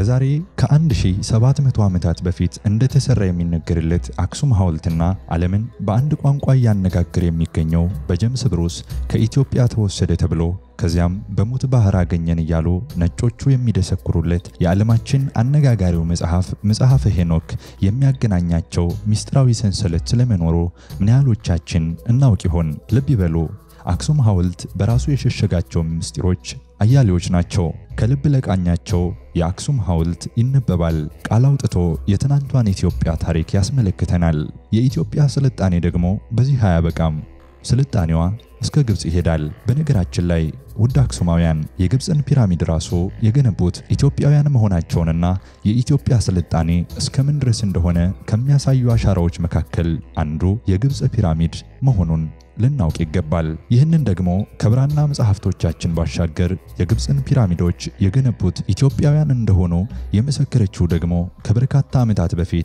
ከዛሬ ከ1700 ዓመታት በፊት እንደተሰራ የሚነገርለት አክሱም ሐውልትና ዓለምን በአንድ ቋንቋ እያነጋገር የሚገኘው በጀምስ ብሩስ ከኢትዮጵያ ተወሰደ ተብሎ ከዚያም በሙት ባህር አገኘን እያሉ ነጮቹ የሚደሰኩሩለት የዓለማችን አነጋጋሪው መጽሐፍ መጽሐፈ ሄኖክ የሚያገናኛቸው ምስጢራዊ ሰንሰለት ስለመኖሩ ምን ያህሎቻችን እናውቅ ይሆን? ልብ ይበሉ። አክሱም ሐውልት በራሱ የሸሸጋቸው ምስጢሮች አያሌዎች ናቸው። ከልብ ለቃኛቸው የአክሱም ሐውልት ይነበባል። ቃል አውጥቶ የትናንቷን ኢትዮጵያ ታሪክ ያስመለክተናል። የኢትዮጵያ ስልጣኔ ደግሞ በዚህ አያበቃም። ስልጣኔዋ እስከ ግብፅ ይሄዳል። በነገራችን ላይ ውድ አክሱማውያን የግብፅን ፒራሚድ ራሱ የገነቡት ኢትዮጵያውያን መሆናቸውንና የኢትዮጵያ ስልጣኔ እስከምን ድረስ እንደሆነ ከሚያሳዩ አሻራዎች መካከል አንዱ የግብፅ ፒራሚድ መሆኑን ልናውቅ ይገባል። ይህንን ደግሞ ከብራና መጽሐፍቶቻችን ባሻገር የግብፅን ፒራሚዶች የገነቡት ኢትዮጵያውያን እንደሆኑ የመሰከረችው ደግሞ ከበርካታ ዓመታት በፊት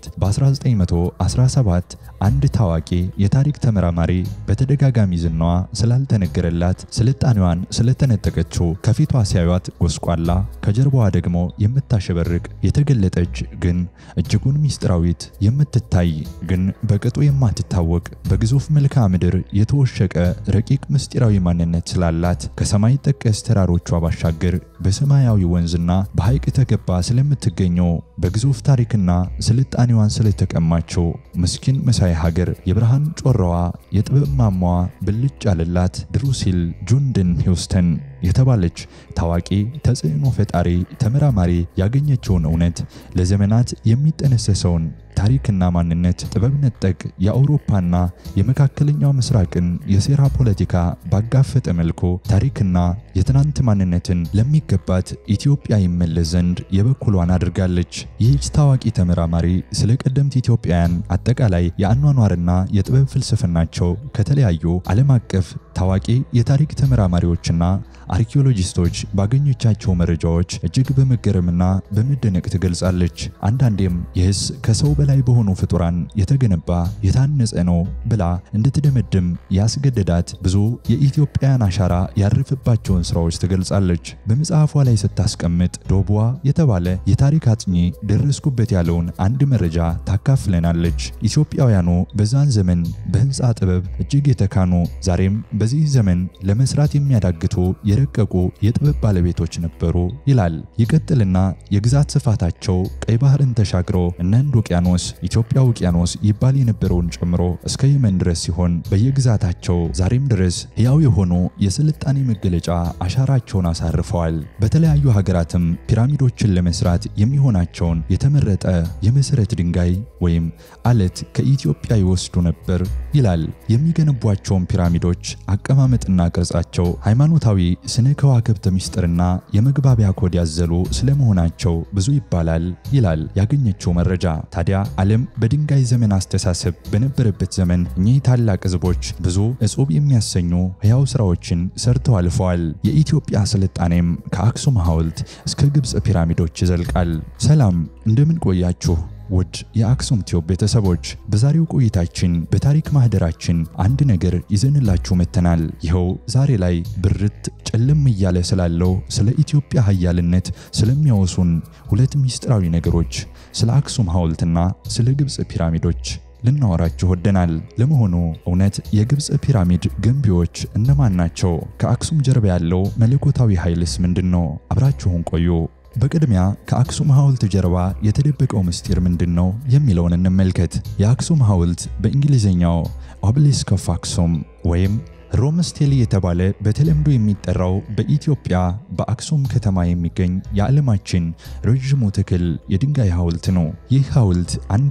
በ1917 አንድ ታዋቂ የታሪክ ተመራማሪ በተደጋጋሚ ዝናዋ ስላልተነገረላት ስልጣኔዋን ስለተነጠቀችው ከፊቷ ሲያዩት ጎስቋላ ከጀርባዋ ደግሞ የምታሸበርቅ የተገለጠች ግን እጅጉን ሚስጥራዊት የምትታይ ግን በቅጡ የማትታወቅ በግዙፍ መልክዓ ምድር የተወሸቀ ረቂቅ ምስጢራዊ ማንነት ስላላት ከሰማይ ጠቀስ ተራሮቿ ባሻገር በሰማያዊ ወንዝና በሐይቅ ተከባ ስለምትገኘው በግዙፍ ታሪክና ስልጣኔዋን ስለተቀማቸው ምስኪን መሳይ ሀገር የብርሃን ጮራዋ የጥበብ ማማዋ ብልጭ ያለላት ድሩሲል ጁንድን ሂውስተን የተባለች ታዋቂ ተጽዕኖ ፈጣሪ ተመራማሪ ያገኘችውን እውነት ለዘመናት የሚጠነሰሰውን ታሪክና ማንነት ጥበብ ነጠቅ የአውሮፓና የመካከለኛው ምስራቅን የሴራ ፖለቲካ ባጋፈጠ መልኩ ታሪክና የትናንት ማንነትን ለሚገባት ኢትዮጵያ ይመለስ ዘንድ የበኩሏን አድርጋለች። ይህች ታዋቂ ተመራማሪ ስለ ቀደምት ኢትዮጵያውያን አጠቃላይ የአኗኗርና የጥበብ ፍልስፍናቸው ከተለያዩ ዓለም አቀፍ ታዋቂ የታሪክ ተመራማሪዎችና አርኪኦሎጂስቶች ባገኘቻቸው መረጃዎች እጅግ በመገረምና በመደነቅ ትገልጻለች። አንዳንዴም ይህስ ከሰው በላይ በሆኑ ፍጡራን የተገነባ የታነጸ ነው ብላ እንድትደመድም ያስገደዳት ብዙ የኢትዮጵያውያን አሻራ ያረፈባቸውን ስራዎች ትገልጻለች። በመጽሐፏ ላይ ስታስቀምጥ ዶቧ የተባለ የታሪክ አጥኚ ደረስኩበት ያለውን አንድ መረጃ ታካፍለናለች። ኢትዮጵያውያኑ በዛን ዘመን በህንፃ ጥበብ እጅግ የተካኑ ዛሬም በዚህ ዘመን ለመስራት የሚያዳግቱ የረቀቁ የጥበብ ባለቤቶች ነበሩ ይላል። ይቀጥልና የግዛት ስፋታቸው ቀይ ባህርን ተሻግሮ እነ ህንድ ውቅያኖስ፣ ኢትዮጵያ ውቅያኖስ ይባል የነበረውን ጨምሮ እስከ የመን ድረስ ሲሆን በየግዛታቸው ዛሬም ድረስ ሕያው የሆኑ የስልጣኔ መገለጫ አሻራቸውን አሳርፈዋል። በተለያዩ ሀገራትም ፒራሚዶችን ለመስራት የሚሆናቸውን የተመረጠ የመሰረት ድንጋይ ወይም አለት ከኢትዮጵያ ይወስዱ ነበር ይላል። የሚገነቧቸውን ፒራሚዶች አቀማመጥና ቅርጻቸው ሃይማኖታዊ ስነ ከዋክብት ምስጢርና የመግባቢያ ኮድ ያዘሉ ስለመሆናቸው ብዙ ይባላል ይላል ያገኘችው መረጃ። ታዲያ ዓለም በድንጋይ ዘመን አስተሳሰብ በነበረበት ዘመን እኚህ ታላቅ ህዝቦች ብዙ እጹብ የሚያሰኙ ሕያው ሥራዎችን ሰርተው አልፈዋል። የኢትዮጵያ ስልጣኔም ከአክሱም ሐውልት እስከ ግብፅ ፒራሚዶች ይዘልቃል። ሰላም እንደምን ቆያችሁ? ውድ የአክሱም ቲዩብ ቤተሰቦች በዛሬው ቆይታችን በታሪክ ማህደራችን አንድ ነገር ይዘንላችሁ መጥተናል። ይኸው ዛሬ ላይ ብርት ጨለም እያለ ስላለው ስለ ኢትዮጵያ ሀያልነት ስለሚያወሱን ሁለት ምስጢራዊ ነገሮች ስለ አክሱም ሐውልትና ስለ ግብፅ ፒራሚዶች ልናወራችሁ ወደናል። ለመሆኑ እውነት የግብፅ ፒራሚድ ገንቢዎች እነማን ናቸው? ከአክሱም ጀርባ ያለው መለኮታዊ ኃይልስ ምንድን ነው? አብራችሁን ቆዩ። በቅድሚያ ከአክሱም ሐውልት ጀርባ የተደበቀው ምስጢር ምንድን ነው የሚለውን እንመልከት። የአክሱም ሐውልት በእንግሊዝኛው ኦቤሊስክ ኦፍ አክሱም ወይም ሮም ስቴሊ የተባለ በተለምዶ የሚጠራው በኢትዮጵያ በአክሱም ከተማ የሚገኝ የዓለማችን ረዥሙ ትክል የድንጋይ ሐውልት ነው። ይህ ሐውልት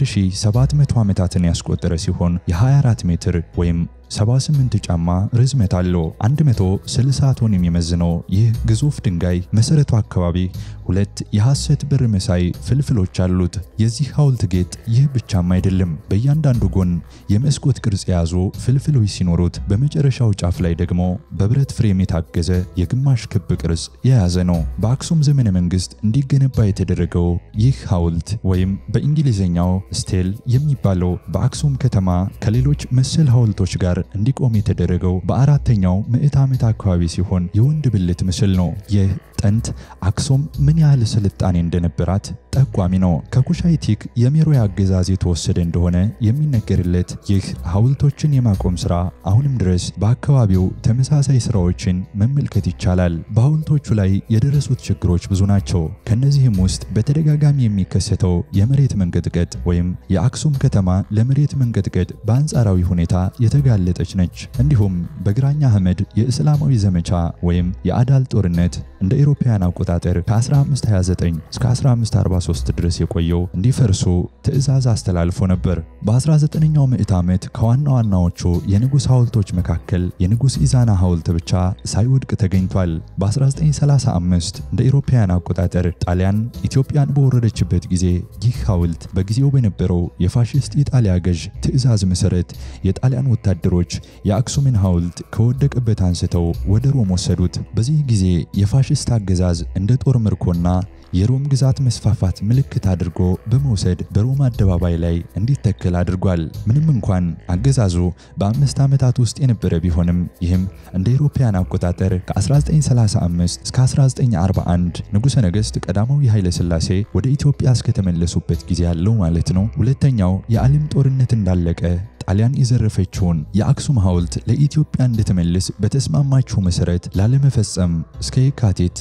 1700 ዓመታትን ያስቆጠረ ሲሆን የ24 ሜትር ወይም 78 ጫማ ርዝመት አለው። 160 ቶን የሚመዝነው ይህ ግዙፍ ድንጋይ መሰረቱ አካባቢ ሁለት የሐሰት ብር መሳይ ፍልፍሎች አሉት። የዚህ ሐውልት ጌጥ ይህ ብቻም አይደለም። በእያንዳንዱ ጎን የመስኮት ቅርጽ የያዙ ፍልፍሎች ሲኖሩት፣ በመጨረሻው ጫፍ ላይ ደግሞ በብረት ፍሬም የታገዘ የግማሽ ክብ ቅርጽ የያዘ ነው። በአክሱም ዘመነ መንግስት እንዲገነባ የተደረገው ይህ ሐውልት ወይም በእንግሊዝኛው ስቴል የሚባለው በአክሱም ከተማ ከሌሎች መሰል ሐውልቶች ጋር እንዲቆም የተደረገው በአራተኛው ምዕት ዓመት አካባቢ ሲሆን የወንድ ብልት ምስል ነው። ይህ ጥንት አክሱም ምን ያህል ስልጣኔ እንደነበራት ጠቋሚ ነው። ከኩሻይቲክ የሜሮይ አገዛዝ የተወሰደ እንደሆነ የሚነገርለት ይህ ሐውልቶችን የማቆም ሥራ አሁንም ድረስ በአካባቢው ተመሳሳይ ሥራዎችን መመልከት ይቻላል። በሐውልቶቹ ላይ የደረሱት ችግሮች ብዙ ናቸው። ከነዚህም ውስጥ በተደጋጋሚ የሚከሰተው የመሬት መንቀጥቀጥ ወይም የአክሱም ከተማ ለመሬት መንቀጥቀጥ በአንጻራዊ ሁኔታ የተጋለጠች ነች። እንዲሁም በግራኝ አህመድ የእስላማዊ ዘመቻ ወይም የአዳል ጦርነት እንደ አውሮፓውያን አቆጣጠር ከ1529 እስከ 1543 ድረስ የቆየው እንዲፈርሱ ትዕዛዝ አስተላልፎ ነበር። በ19ኛው ምዕት ዓመት ከዋና ዋናዎቹ የንጉሥ ሐውልቶች መካከል የንጉሥ ኢዛና ሐውልት ብቻ ሳይወድቅ ተገኝቷል። በ1935 እንደ አውሮፓውያን አቆጣጠር ጣሊያን ኢትዮጵያን በወረደችበት ጊዜ ይህ ሐውልት በጊዜው በነበረው የፋሽስት ኢጣሊያ ገዥ ትዕዛዝ መሠረት የጣሊያን ወታደሮች የአክሱምን ሐውልት ከወደቀበት አንስተው ወደ ሮም ወሰዱት። በዚህ ጊዜ የፋሽስት አገዛዝ እንደ ጦር ምርኮና የሮም ግዛት መስፋፋት ምልክት አድርጎ በመውሰድ በሮም አደባባይ ላይ እንዲተከል አድርጓል። ምንም እንኳን አገዛዙ በአምስት ዓመታት ውስጥ የነበረ ቢሆንም ይህም እንደ አውሮፓውያን አቆጣጠር ከ1935 እስከ 1941 ንጉሠ ነገሥት ቀዳማዊ ኃይለ ሥላሴ ወደ ኢትዮጵያ እስከተመለሱበት ጊዜ ያለው ማለት ነው። ሁለተኛው የዓለም ጦርነት እንዳለቀ ጣሊያን የዘረፈችውን የአክሱም ሐውልት ለኢትዮጵያ እንድትመልስ በተስማማችው መሠረት ላለመፈጸም እስከ የካቲት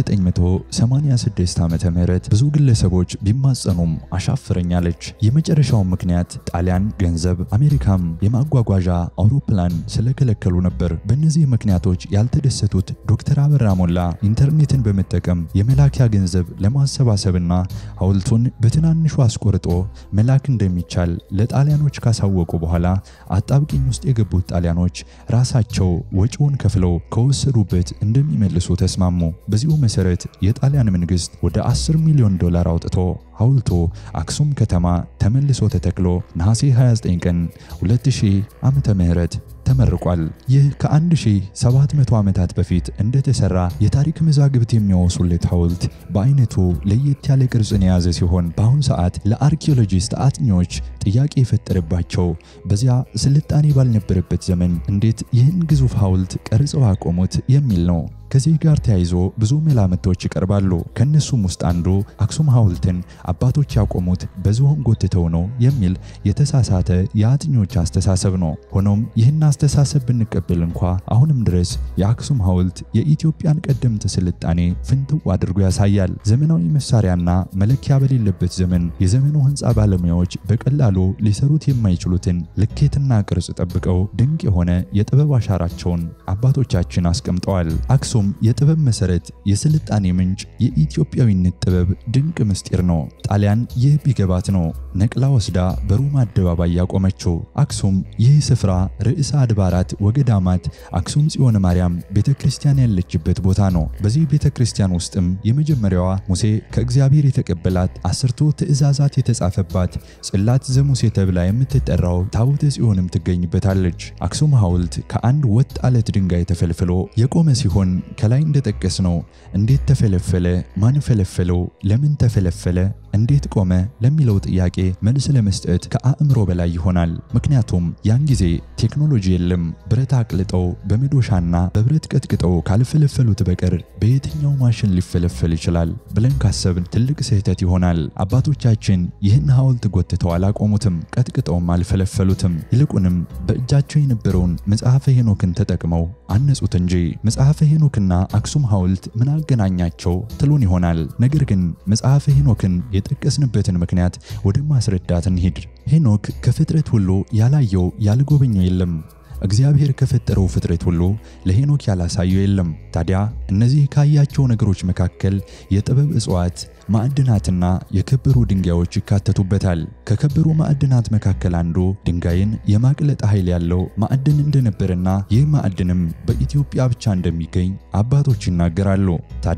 1986 ዓመተ ምህረት ብዙ ግለሰቦች ቢማጸኑም አሻፍረኛለች። የመጨረሻው ምክንያት ጣሊያን ገንዘብ፣ አሜሪካም የማጓጓዣ አውሮፕላን ስለከለከሉ ነበር። በእነዚህ ምክንያቶች ያልተደሰቱት ዶክተር አበራ ሞላ ኢንተርኔትን በመጠቀም የመላኪያ ገንዘብ ለማሰባሰብና ሐውልቱን በትናንሹ አስቆርጦ መላክ እንደሚቻል ለጣሊያኖች ካሳወቁ በኋላ አጣብቂኝ ውስጥ የገቡት ጣሊያኖች ራሳቸው ወጪውን ከፍለው ከወሰዱበት እንደሚመልሱ ተስማሙ። በዚሁ መሰረት የጣሊያን መንግስት ወደ 10 ሚሊዮን ዶላር አውጥቶ ሐውልቱ አክሱም ከተማ ተመልሶ ተተክሎ ነሐሴ 29 ቀን 2000 ዓመተ ምህረት ተመርቋል። ይህ ከ1700 ዓመታት በፊት እንደተሰራ የታሪክ መዛግብት የሚያወሱለት ሐውልት በአይነቱ ለየት ያለ ቅርጽን የያዘ ሲሆን በአሁኑ ሰዓት ለአርኪኦሎጂስት አጥኚዎች ጥያቄ የፈጠረባቸው በዚያ ስልጣኔ ባልነበረበት ዘመን እንዴት ይህን ግዙፍ ሐውልት ቀርጸው አቆሙት የሚል ነው። ከዚህ ጋር ተያይዞ ብዙ መላምቶች ይቀርባሉ። ከእነሱም ውስጥ አንዱ አክሱም ሐውልትን አባቶች ያቆሙት በዝሆን ጎትተው ነው የሚል የተሳሳተ የአጥኞች አስተሳሰብ ነው። ሆኖም ይህን አስተሳሰብ ብንቀበል እንኳ አሁንም ድረስ የአክሱም ሐውልት የኢትዮጵያን ቀደምት ስልጣኔ ፍንትው አድርጎ ያሳያል። ዘመናዊ መሳሪያና መለኪያ በሌለበት ዘመን የዘመኑ ሕንፃ ባለሙያዎች በቀላሉ ሊሰሩት የማይችሉትን ልኬትና ቅርጽ ጠብቀው ድንቅ የሆነ የጥበብ አሻራቸውን አባቶቻችን አስቀምጠዋል። አክሱም የጥበብ መሰረት፣ የስልጣኔ ምንጭ፣ የኢትዮጵያዊነት ጥበብ ድንቅ ምስጢር ነው። ጣሊያን ይህ ቢገባት ነው ነቅላ ወስዳ በሮማ አደባባይ ያቆመችው። አክሱም ይህ ስፍራ ርዕሰ አድባራት ወገዳማት አክሱም ጽዮን ማርያም ቤተ ክርስቲያን ያለችበት ቦታ ነው። በዚህ ቤተ ክርስቲያን ውስጥም የመጀመሪያዋ ሙሴ ከእግዚአብሔር የተቀበላት አስርቱ ትእዛዛት የተጻፈባት ጽላት ዘሙሴ ተብላ የምትጠራው ታቦተ ጽዮንም ትገኝበታለች። አክሱም ሐውልት ከአንድ ወጥ አለት ድንጋይ ተፈልፍሎ የቆመ ሲሆን ከላይ እንደጠቀስነው እንዴት ተፈለፈለ? ማን ፈለፈለው? ለምን ተፈለፈለ? እንዴት ቆመ? ለሚለው ጥያቄ መልስ ለመስጠት ከአእምሮ በላይ ይሆናል። ምክንያቱም ያን ጊዜ ቴክኖሎጂ የለም። ብረት አቅልጠው በመዶሻና በብረት ቀጥቅጠው ካልፈለፈሉት በቀር በየትኛው ማሽን ሊፈለፈል ይችላል ብለን ካሰብን ትልቅ ስህተት ይሆናል። አባቶቻችን ይህን ሐውልት ጎትተው አላቆሙትም፣ ቀጥቅጠውም አልፈለፈሉትም። ይልቁንም በእጃቸው የነበረውን መጽሐፈ ሄኖክን ተጠቅመው አነጹት እንጂ መጽሐፈ ሄኖክና አክሱም ሐውልት ምን አገናኛቸው ትሉን ይሆናል። ነገር ግን መጽሐፈ ሄኖክን የጠቀስንበትን ምክንያት ወደ ማስረዳት እንሂድ። ሄኖክ ከፍጥረት ሁሉ ያላየው ያልጎበኘው የለም። እግዚአብሔር ከፈጠረው ፍጥረት ሁሉ ለሄኖክ ያላሳየው የለም። ታዲያ እነዚህ ካያቸው ነገሮች መካከል የጥበብ እጽዋት፣ ማዕድናትና የከበሩ ድንጋዮች ይካተቱበታል። ከከበሩ ማዕድናት መካከል አንዱ ድንጋይን የማቅለጥ ኃይል ያለው ማዕድን እንደነበረና ይህ ማዕድንም በኢትዮጵያ ብቻ እንደሚገኝ አባቶች ይናገራሉ። ታዲያ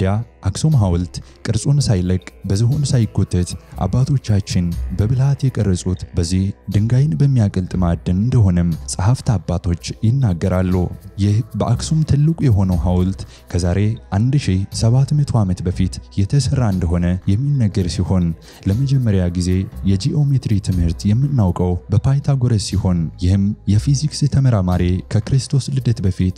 አክሱም ሐውልት ቅርጹን ሳይለቅ በዝሆን ሳይጎተት አባቶቻችን በብልሃት የቀረጹት በዚህ ድንጋይን በሚያቀልጥ ማዕድን እንደሆነም ጸሐፍት አባቶች ይናገራሉ። ይህ በአክሱም ትልቁ የሆነው ሐውልት ከዛሬ 1700 ዓመት በፊት የተሰራ እንደሆነ የሚነገር ሲሆን ለመጀመሪያ ጊዜ የጂኦሜትሪ ትምህርት የምናውቀው በፓይታጎረስ ሲሆን ይህም የፊዚክስ ተመራማሪ ከክርስቶስ ልደት በፊት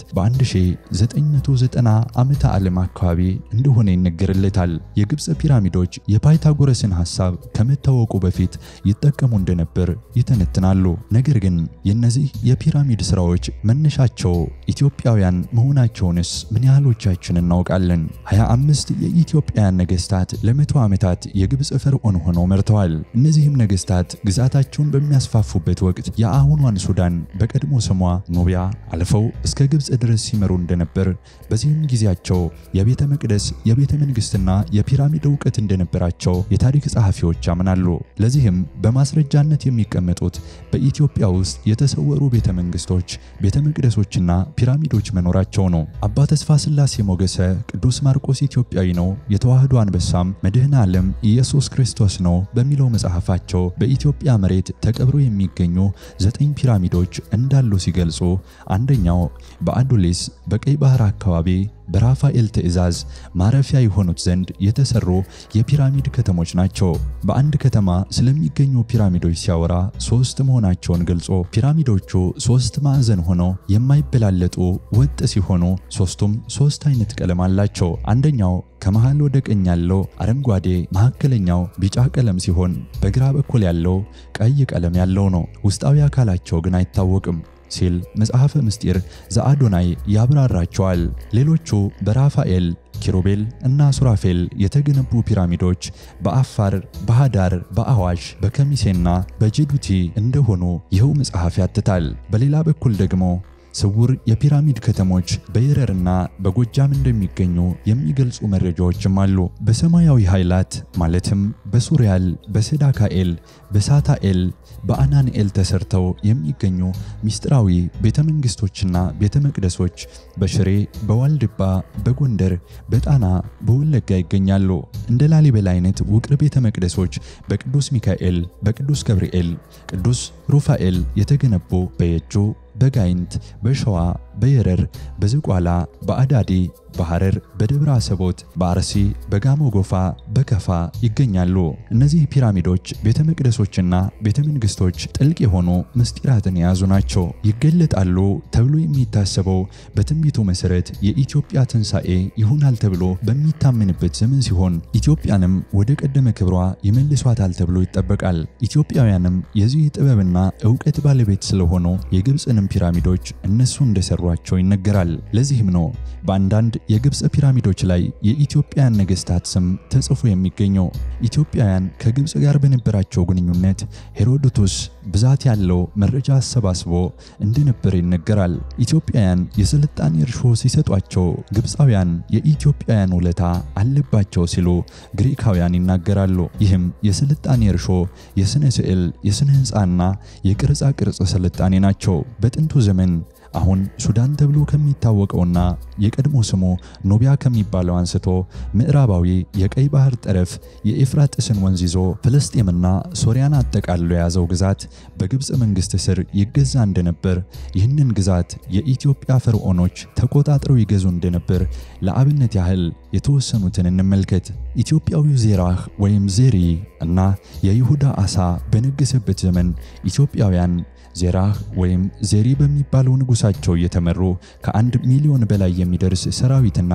በ1990 ዓመተ ዓለም አካባቢ እንደሆነ ይነገርለታል። የግብፅ ፒራሚዶች የፓይታጎረስን ሐሳብ ከመታወቁ በፊት ይጠቀሙ እንደነበር ይተነትናሉ። ነገር ግን የእነዚህ የፒራሚድ ሥራዎች መነሻቸው ኢትዮጵያውያን መሆናቸውንስ ምን ያህሎቻችን እናውቃለን? 25 የኢትዮጵያውያን ነገሥታት ለመቶ ዓመታት የግብፅ ፈርዖን ሆነው መርተዋል። እነዚህም ነገሥታት ግዛታቸውን በሚያስፋፉበት ወቅት የአሁኗን ሱዳን በቀድሞ ስሟ ኑቢያ አልፈው እስከ ግብፅ ድረስ ሲመሩ እንደነበር፣ በዚህም ጊዜያቸው የቤተ መቅደስ የቤተ መንግሥትና የፒራሚድ እውቀት እንደነበራቸው የታሪክ ጸሐፊዎች ያምናሉ። ለዚህም በማስረጃነት የሚቀመጡት በኢትዮጵያ ውስጥ የተሰወሩ ቤተ መንግሥቶች፣ ቤተ መቅደሶችና ፒራሚዶች መኖራቸው ነው። አባ ተስፋ ሥላሴ ሞገሰ ቅዱስ ማርቆስ ኢትዮጵያዊ ነው፣ የተዋህዶ አንበሳም መድኃኔ ዓለም ኢየሱስ ክርስቶስ ነው በሚለው መጽሐፋቸው በኢትዮጵያ መሬት ተቀብሮ የሚገኙ ዘጠኝ ፒራሚዶች እንዳሉ ሲገልጹ አንደኛው በአዱሊስ በቀይ ባህር አካባቢ በራፋኤል ትእዛዝ ማረፊያ የሆኑት ዘንድ የተሰሩ የፒራሚድ ከተሞች ናቸው። በአንድ ከተማ ስለሚገኙ ፒራሚዶች ሲያወራ ሶስት መሆናቸውን ገልጾ ፒራሚዶቹ ሶስት ማዕዘን ሆነው የማይበላለጡ ወጥ ሲሆኑ ሶስቱም ሶስት አይነት ቀለም አላቸው። አንደኛው ከመሃል ወደ ቀኝ ያለው አረንጓዴ፣ መካከለኛው ቢጫ ቀለም ሲሆን በግራ በኩል ያለው ቀይ ቀለም ያለው ነው። ውስጣዊ አካላቸው ግን አይታወቅም ሲል መጽሐፈ ምስጢር ዘአዶናይ ያብራራቸዋል። ሌሎቹ በራፋኤል ኪሩቤል እና ሱራፌል የተገነቡ ፒራሚዶች በአፋር፣ በሃዳር፣ በአዋሽ፣ በከሚሴና በጅቡቲ እንደሆኑ ይኸው መጽሐፍ ያትታል። በሌላ በኩል ደግሞ ስውር የፒራሚድ ከተሞች በይረርና በጎጃም እንደሚገኙ የሚገልጹ መረጃዎችም አሉ። በሰማያዊ ኃይላት ማለትም በሱሪያል፣ በሰዳካኤል፣ በሳታኤል፣ በአናንኤል ተሰርተው የሚገኙ ሚስጥራዊ ቤተ መንግስቶችና ቤተ መቅደሶች በሽሬ፣ በዋልድባ፣ በጎንደር፣ በጣና፣ በወለጋ ይገኛሉ። እንደ ላሊበላ አይነት ውቅር ቤተ መቅደሶች በቅዱስ ሚካኤል፣ በቅዱስ ገብርኤል፣ ቅዱስ ሩፋኤል የተገነቡ በየጁ በጋይንት፣ በሸዋ፣ በየረር፣ በዝቋላ፣ በአዳዲ፣ በሐረር፣ በደብረ አሰቦት፣ በአርሲ፣ በጋሞ ጎፋ፣ በከፋ ይገኛሉ። እነዚህ ፒራሚዶች ቤተ መቅደሶችና ቤተ መንግስቶች ጥልቅ የሆኑ ምስጢራትን የያዙ ናቸው። ይገለጣሉ ተብሎ የሚታሰበው በትንቢቱ መሰረት የኢትዮጵያ ትንሣኤ ይሆናል ተብሎ በሚታመንበት ዘመን ሲሆን ኢትዮጵያንም ወደ ቀደመ ክብሯ ይመልሷታል ተብሎ ይጠበቃል። ኢትዮጵያውያንም የዚህ ጥበብና እውቀት ባለቤት ስለሆኑ የግብፅንም ፒራሚዶች እነሱ እንደሰሯቸው ይነገራል። ለዚህም ነው በአንዳንድ የግብፅ ፒራሚዶች ላይ የኢትዮጵያን ነገሥታት ስም ተጽፎ የሚገኘው። ኢትዮጵያውያን ከግብፅ ጋር በነበራቸው ግንኙነት ሄሮዶቱስ ብዛት ያለው መረጃ አሰባስቦ እንደነበር ይነገራል። ኢትዮጵያውያን የስልጣኔ እርሾ ሲሰጧቸው ግብፃውያን የኢትዮጵያውያን ውለታ አለባቸው ሲሉ ግሪካውያን ይናገራሉ። ይህም የስልጣኔ እርሾ የሥነ ስዕል፣ የሥነ ሕንፃና የቅርጻ ቅርጽ ስልጣኔ ናቸው። በጥንቱ ዘመን አሁን ሱዳን ተብሎ ከሚታወቀውና የቀድሞ ስሙ ኖቢያ ከሚባለው አንስቶ ምዕራባዊ የቀይ ባህር ጠረፍ የኤፍራጥስን ወንዝ ይዞ ፍልስጤምና ሶሪያን አጠቃሎ የያዘው ግዛት በግብፅ መንግስት ስር ይገዛ እንደነበር፣ ይህንን ግዛት የኢትዮጵያ ፈርዖኖች ተቆጣጥረው ይገዙ እንደነበር ለአብነት ያህል የተወሰኑትን እንመልከት። ኢትዮጵያዊው ዜራህ ወይም ዜሪ እና የይሁዳ አሳ በነገሰበት ዘመን ኢትዮጵያውያን ዜራህ ወይም ዜሪ በሚባለው ንጉሳቸው እየተመሩ ከአንድ ሚሊዮን በላይ የሚደርስ ሰራዊትና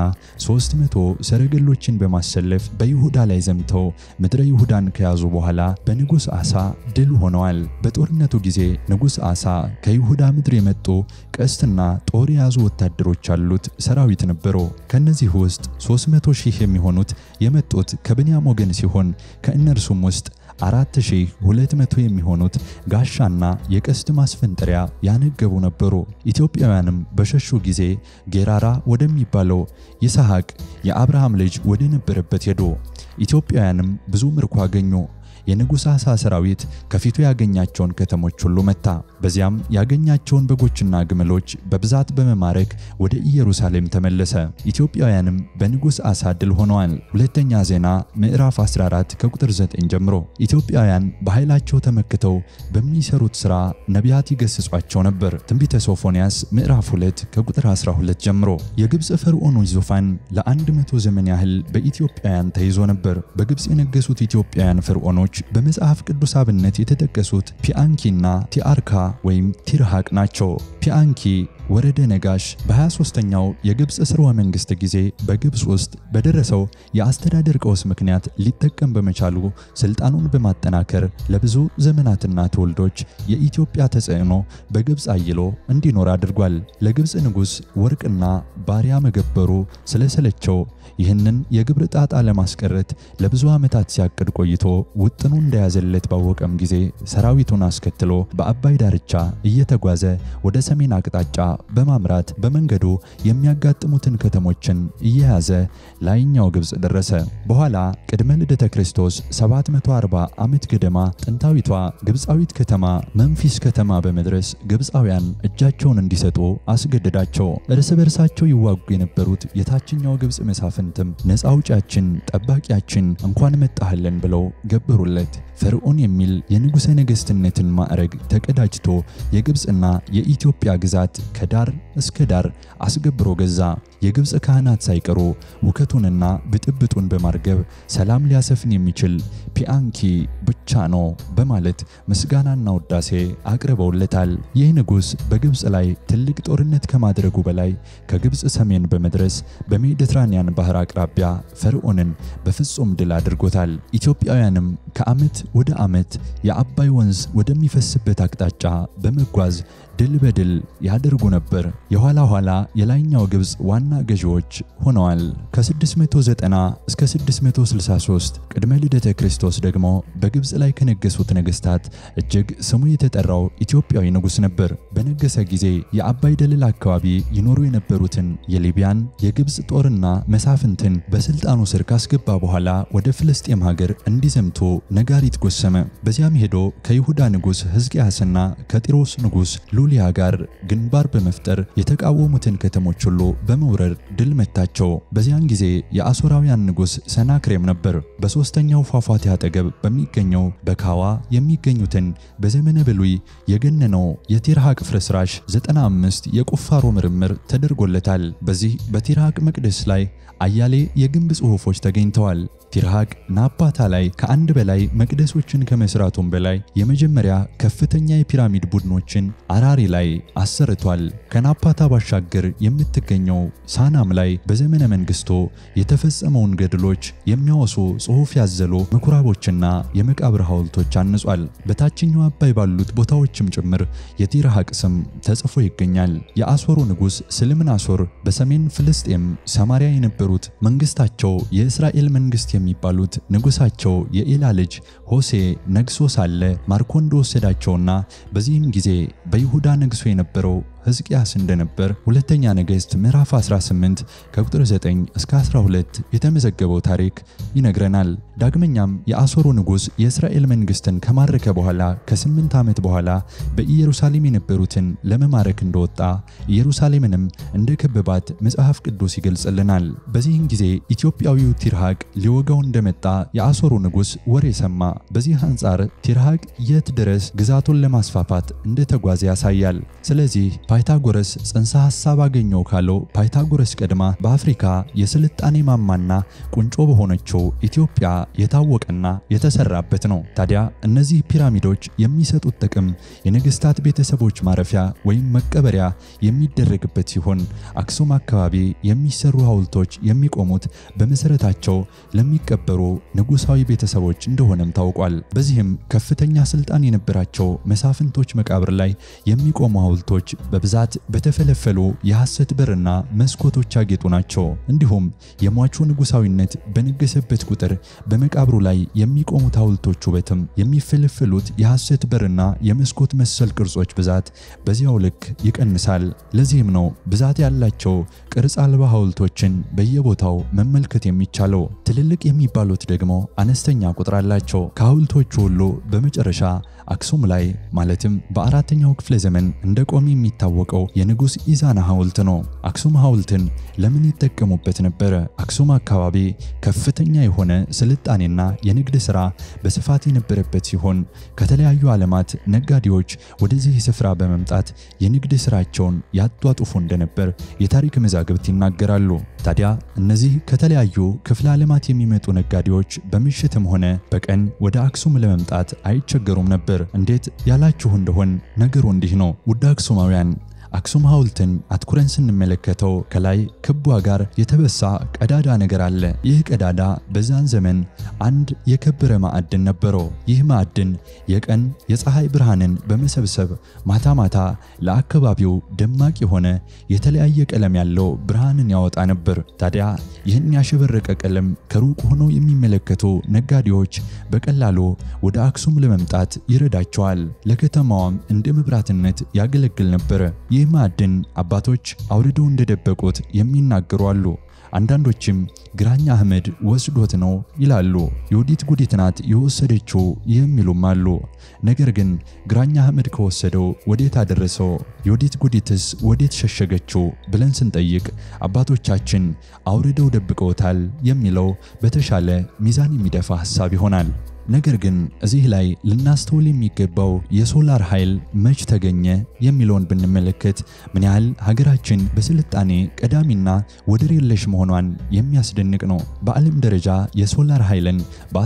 300 ሰረገሎችን በማሰለፍ በይሁዳ ላይ ዘምተው ምድረ ይሁዳን ከያዙ በኋላ በንጉሥ አሳ ድል ሆነዋል። በጦርነቱ ጊዜ ንጉሥ አሳ ከይሁዳ ምድር የመጡ ቀስትና ጦር የያዙ ወታደሮች ያሉት ሰራዊት ነበሩ። ከእነዚህ ውስጥ 300 ሺህ የሚሆኑት የመጡት ከብንያም ወገን ሲሆን ከእነርሱም ውስጥ 4200 የሚሆኑት ጋሻና የቀስት ማስፈንጠሪያ ያነገቡ ነበሩ። ኢትዮጵያውያንም በሸሹ ጊዜ ጌራራ ወደሚባለው ይስሐቅ የአብርሃም ልጅ ወደ ነበረበት ሄዱ። ኢትዮጵያውያንም ብዙ ምርኮ አገኙ። የንጉሥ አሳ ሰራዊት ከፊቱ ያገኛቸውን ከተሞች ሁሉ መታ። በዚያም ያገኛቸውን በጎችና ግመሎች በብዛት በመማረክ ወደ ኢየሩሳሌም ተመለሰ። ኢትዮጵያውያንም በንጉሥ አሳ ድል ሆነዋል። ሁለተኛ ዜና ምዕራፍ 14 ከቁጥር 9 ጀምሮ ኢትዮጵያውያን በኃይላቸው ተመክተው በሚሰሩት ሥራ ነቢያት ይገስጿቸው ነበር። ትንቢተ ሶፎንያስ ምዕራፍ 2 ከቁጥር 12 ጀምሮ የግብፅ ፈርዖኖች ዙፋን ለአንድ መቶ ዘመን ያህል በኢትዮጵያውያን ተይዞ ነበር። በግብፅ የነገሱት ኢትዮጵያውያን ፈርዖኖች በመጽሐፍ ቅዱስ አብነት የተጠቀሱት ፒአንኪና ቲአርካ ወይም ቲርሃቅ ናቸው። ፒአንኪ ወረደ ነጋሽ በ23ኛው የግብፅ ስርወ መንግስት ጊዜ በግብፅ ውስጥ በደረሰው የአስተዳደር ቀውስ ምክንያት ሊጠቀም በመቻሉ ስልጣኑን በማጠናከር ለብዙ ዘመናትና ትውልዶች የኢትዮጵያ ተጽዕኖ በግብፅ አይሎ እንዲኖር አድርጓል። ለግብፅ ንጉሥ ወርቅና ባሪያ መገበሩ ስለሰለቸው ይህንን የግብር ጣጣ ለማስቀረት ለብዙ ዓመታት ሲያቅድ ቆይቶ ውጥኑ እንደያዘለት ባወቀም ጊዜ ሰራዊቱን አስከትሎ በአባይ ዳርቻ እየተጓዘ ወደ ሰሜን አቅጣጫ በማምራት በመንገዱ የሚያጋጥሙትን ከተሞችን እየያዘ ላይኛው ግብፅ ደረሰ። በኋላ ቅድመ ልደተ ክርስቶስ 740 ዓመት ገደማ ጥንታዊቷ ግብፃዊት ከተማ መንፊስ ከተማ በመድረስ ግብፃውያን እጃቸውን እንዲሰጡ አስገደዳቸው። እርስ በርሳቸው ይዋጉ የነበሩት የታችኛው ግብፅ መሳፍንትም ነፃ አውጪያችን፣ ጠባቂያችን እንኳን መጣህልን ብለው ገበሩለት። ፈርዖን የሚል የንጉሠ ነገሥትነትን ማዕረግ ተቀዳጅቶ የግብፅና የኢትዮጵያ ግዛት ከዳር እስከ ዳር አስገብሮ ገዛ። የግብፅ ካህናት ሳይቀሩ ሁከቱንና ብጥብጡን በማርገብ ሰላም ሊያሰፍን የሚችል ፒአንኪ ብቻ ነው በማለት ምስጋናና ውዳሴ አቅርበውለታል። ይህ ንጉሥ በግብፅ ላይ ትልቅ ጦርነት ከማድረጉ በላይ ከግብፅ ሰሜን በመድረስ በሜዲትራኒያን ባህር አቅራቢያ ፈርዖንን በፍጹም ድል አድርጎታል። ኢትዮጵያውያንም ከዓመት ወደ ዓመት የአባይ ወንዝ ወደሚፈስበት አቅጣጫ በመጓዝ ድል በድል ያደርጉ ነበር። የኋላ ኋላ የላይኛው ግብፅ ዋና ገዢዎች ሆነዋል። ከ690 እስከ 663 ቅድመ ልደተ ክርስቶስ ደግሞ በግብፅ ላይ ከነገሱት ነገሥታት እጅግ ስሙ የተጠራው ኢትዮጵያዊ ንጉሥ ነበር። በነገሰ ጊዜ የአባይ ደለል አካባቢ ይኖሩ የነበሩትን የሊቢያን የግብፅ ጦርና መሳፍንትን በስልጣኑ ስር ካስገባ በኋላ ወደ ፍልስጤም ሀገር እንዲዘምቱ ነጋሪት ጎሰመ። በዚያም ሄዶ ከይሁዳ ንጉሥ ሕዝቅያስና ከጢሮስ ንጉሥ ሉሊያ ጋር ግንባር በመፍጠር የተቃወሙትን ከተሞች ሁሉ በመውረር ድል መታቸው። በዚያን ጊዜ የአሦራውያን ንጉሥ ሰናክሬም ነበር። በሦስተኛው ፏፏቴ አጠገብ በሚገኘው በካዋ የሚገኙትን በዘመነ ብሉይ የገነነው የቲርሃቅ ፍርስራሽ 95 የቁፋሮ ምርምር ተደርጎለታል። በዚህ በቲርሃቅ መቅደስ ላይ አያሌ የግንብ ጽሑፎች ተገኝተዋል። ቲርሃቅ ናፓታ ላይ ከአንድ በላይ መቅደሶችን ከመስራቱም በላይ የመጀመሪያ ከፍተኛ የፒራሚድ ቡድኖችን አራሪ ላይ አሰርቷል። ከናፓታ ባሻገር የምትገኘው ሳናም ላይ በዘመነ መንግስቶ የተፈጸመውን ገድሎች የሚያወሱ ጽሑፍ ያዘሉ ምኩራቦችና የመቃብር ሐውልቶች አንጿል። በታችኛው አባይ ባሉት ቦታዎችም ጭምር የቲርሃቅ ስም ተጽፎ ይገኛል። የአሦሩ ንጉሥ ስልምናሶር በሰሜን ፍልስጤም ሰማሪያ የነበሩት መንግስታቸው የእስራኤል መንግስት የሚባሉት ንጉሳቸው የኤላ ልጅ ሆሴ ነግሶ ሳለ ማርኮ እንደወሰዳቸውና በዚህም ጊዜ በይሁዳ ነግሶ የነበረው ሕዝቅያስ እንደነበር ሁለተኛ ነገሥት ምዕራፍ 18 ከቁጥር 9 እስከ 12 የተመዘገበው ታሪክ ይነግረናል። ዳግመኛም የአሦሩ ንጉሥ የእስራኤል መንግስትን ከማረከ በኋላ ከስምንት ዓመት በኋላ በኢየሩሳሌም የነበሩትን ለመማረክ እንደወጣ ኢየሩሳሌምንም እንደ ከበባት መጽሐፍ ቅዱስ ይገልጽልናል። በዚህም ጊዜ ኢትዮጵያዊው ቲርሃቅ ሊወጋው እንደመጣ የአሦሩ ንጉሥ ወሬ ሰማ። በዚህ አንጻር ቲርሃቅ የት ድረስ ግዛቱን ለማስፋፋት እንደተጓዘ ያሳያል። ስለዚህ ፓይታጎረስ ጽንሰ ሐሳብ አገኘው ካለው ፓይታጎረስ ቀድማ በአፍሪካ የስልጣኔ ማማና ቁንጮ በሆነችው ኢትዮጵያ የታወቀና የተሰራበት ነው። ታዲያ እነዚህ ፒራሚዶች የሚሰጡት ጥቅም የነገስታት ቤተሰቦች ማረፊያ ወይም መቀበሪያ የሚደረግበት ሲሆን አክሱም አካባቢ የሚሰሩ ሐውልቶች የሚቆሙት በመሰረታቸው ለሚቀበሩ ንጉሳዊ ቤተሰቦች እንደሆነም ታውቋል። በዚህም ከፍተኛ ስልጣን የነበራቸው መሳፍንቶች መቃብር ላይ የሚቆሙ ሐውልቶች በብዛት በተፈለፈሉ የሐሰት በርና መስኮቶች ያጌጡ ናቸው። እንዲሁም የሟቹ ንጉሳዊነት በነገሰበት ቁጥር በመቃብሩ ላይ የሚቆሙት ሐውልቶች ውበትም የሚፈለፈሉት የሐሰት በርና የመስኮት መሰል ቅርጾች ብዛት በዚያው ልክ ይቀንሳል። ለዚህም ነው ብዛት ያላቸው ቅርጽ አልባ ሐውልቶችን በየቦታው መመልከት የሚቻለው። ትልልቅ የሚባሉት ደግሞ አነስተኛ ቁጥር አላቸው። ከሐውልቶቹ ሁሉ በመጨረሻ አክሱም ላይ ማለትም በአራተኛው ክፍለ ዘመን እንደ ቆም የሚታወቀው የንጉሥ ኢዛና ሐውልት ነው። አክሱም ሐውልትን ለምን ይጠቀሙበት ነበረ? አክሱም አካባቢ ከፍተኛ የሆነ ስልጣኔና የንግድ ሥራ በስፋት የነበረበት ሲሆን ከተለያዩ ዓለማት ነጋዴዎች ወደዚህ ስፍራ በመምጣት የንግድ ሥራቸውን ያጧጡፉ እንደነበር የታሪክ መዛግብት ይናገራሉ። ታዲያ እነዚህ ከተለያዩ ክፍለ ዓለማት የሚመጡ ነጋዴዎች በምሽትም ሆነ በቀን ወደ አክሱም ለመምጣት አይቸገሩም ነበር። እንዴት ያላችሁ እንደሆን ነገሩ እንዲህ ነው። ውድ አክሱማውያን አክሱም ሐውልትን አትኩረን ስንመለከተው ከላይ ክቧ ጋር የተበሳ ቀዳዳ ነገር አለ። ይህ ቀዳዳ በዛን ዘመን አንድ የከበረ ማዕድን ነበረው። ይህ ማዕድን የቀን የፀሐይ ብርሃንን በመሰብሰብ ማታ ማታ ለአካባቢው ደማቅ የሆነ የተለያየ ቀለም ያለው ብርሃንን ያወጣ ነበር። ታዲያ ይህን ያሸበረቀ ቀለም ከሩቅ ሆነው የሚመለከቱ ነጋዴዎች በቀላሉ ወደ አክሱም ለመምጣት ይረዳቸዋል። ለከተማዋም እንደ መብራትነት ያገለግል ነበር። ይህ ማዕድን አባቶች አውርደው እንደደበቁት የሚናገሩ አሉ። አንዳንዶችም ግራኝ አህመድ ወስዶት ነው ይላሉ። የወዲት ጉዲት ናት የወሰደችው የሚሉም አሉ። ነገር ግን ግራኝ አህመድ ከወሰደው ወዴት አደረሰው? የወዲት ጉዲትስ ወዴት ሸሸገችው ብለን ስንጠይቅ አባቶቻችን አውርደው ደብቀውታል የሚለው በተሻለ ሚዛን የሚደፋ ሐሳብ ይሆናል። ነገር ግን እዚህ ላይ ልናስተውል የሚገባው የሶላር ኃይል መች ተገኘ የሚለውን ብንመለከት ምን ያህል ሀገራችን በስልጣኔ ቀዳሚና ወደር የለሽ መሆኗን የሚያስደንቅ ነው። በዓለም ደረጃ የሶላር ኃይልን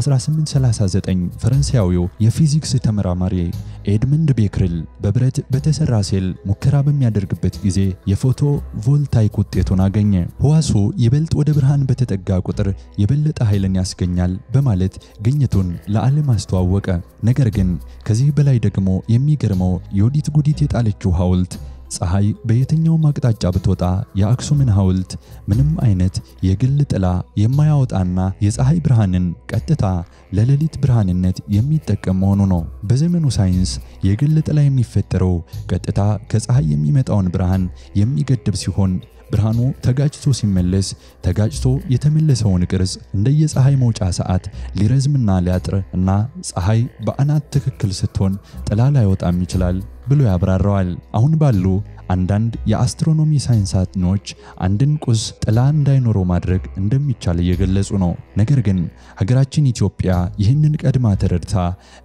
በ1839 ፈረንሳያዊው የፊዚክስ ተመራማሪ ኤድመንድ ቤክርል በብረት በተሰራ ሴል ሙከራ በሚያደርግበት ጊዜ የፎቶ ቮልታይክ ውጤቱን አገኘ። ህዋሱ ይበልጥ ወደ ብርሃን በተጠጋ ቁጥር የበለጠ ኃይልን ያስገኛል በማለት ግኝቱን ለዓለም አስተዋወቀ። ነገር ግን ከዚህ በላይ ደግሞ የሚገርመው የወዲት ጉዲት የጣለችው ሐውልት ፀሐይ በየትኛውም አቅጣጫ ብትወጣ የአክሱምን ሐውልት ምንም አይነት የግል ጥላ የማያወጣና የፀሐይ ብርሃንን ቀጥታ ለሌሊት ብርሃንነት የሚጠቀም መሆኑ ነው። በዘመኑ ሳይንስ የግል ጥላ የሚፈጠረው ቀጥታ ከፀሐይ የሚመጣውን ብርሃን የሚገድብ ሲሆን ብርሃኑ ተጋጭቶ ሲመለስ ተጋጭቶ የተመለሰውን ቅርጽ እንደየፀሐይ መውጫ ሰዓት ሊረዝምና ሊያጥር እና ፀሐይ በአናት ትክክል ስትሆን ጥላ ላይወጣም ይችላል ብሎ ያብራራዋል። አሁን ባሉ አንዳንድ የአስትሮኖሚ ሳይንስ አጥኚዎች አንድን ቁስ ጥላ እንዳይኖረው ማድረግ እንደሚቻል እየገለጹ ነው። ነገር ግን ሀገራችን ኢትዮጵያ ይህንን ቀድማ ተረድታ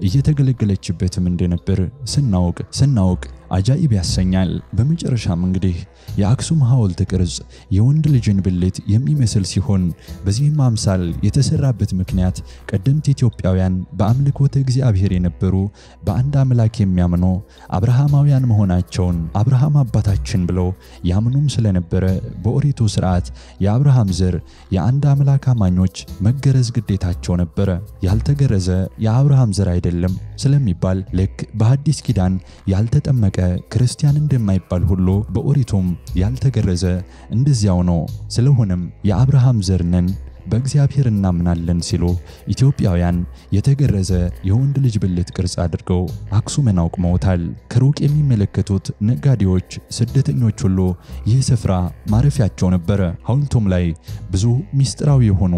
እየተገለገለችበትም እንደነበር ስናውቅ ስናውቅ አጃኢብ ያሰኛል። በመጨረሻም እንግዲህ የአክሱም ሐውልት ቅርጽ የወንድ ልጅን ብልት የሚመስል ሲሆን በዚህም አምሳል የተሰራበት ምክንያት ቀደምት ኢትዮጵያውያን በአምልኮተ እግዚአብሔር የነበሩ በአንድ አምላክ የሚያምኑ አብርሃማውያን መሆናቸውን አብርሃም አባታችን ብለው ያምኑም ስለነበረ በኦሪቱ ስርዓት የአብርሃም ዘር የአንድ አምላክ አማኞች መገረዝ ግዴታቸው ነበረ። ያልተገረዘ የአብርሃም ዘር አይደለም ስለሚባል ልክ በሐዲስ ኪዳን ያልተጠመቀ ክርስቲያን እንደማይባል ሁሉ በኦሪቱም ያልተገረዘ እንደዚያው ነው። ስለሆነም የአብርሃም ዘር ነን በእግዚአብሔር እናምናለን ሲሉ ኢትዮጵያውያን የተገረዘ የወንድ ልጅ ብልት ቅርጽ አድርገው አክሱምን አውቅመውታል። ከሩቅ የሚመለከቱት ነጋዴዎች፣ ስደተኞች ሁሉ ይህ ስፍራ ማረፊያቸው ነበረ። ሐውልቱም ላይ ብዙ ምስጢራዊ የሆኑ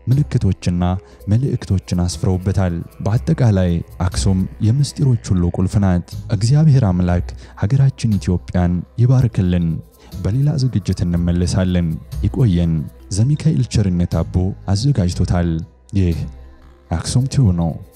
ምልክቶችና መልእክቶችን አስፍረውበታል። በአጠቃላይ አክሱም የምስጢሮች ሁሉ ቁልፍ ናት። እግዚአብሔር አምላክ ሀገራችን ኢትዮጵያን ይባርክልን። በሌላ ዝግጅት እንመለሳለን። ይቆየን። ዘሚካኤል ቸርነት አቦ አዘጋጅቶታል። ይህ አክሱም ቲዩብ ነው።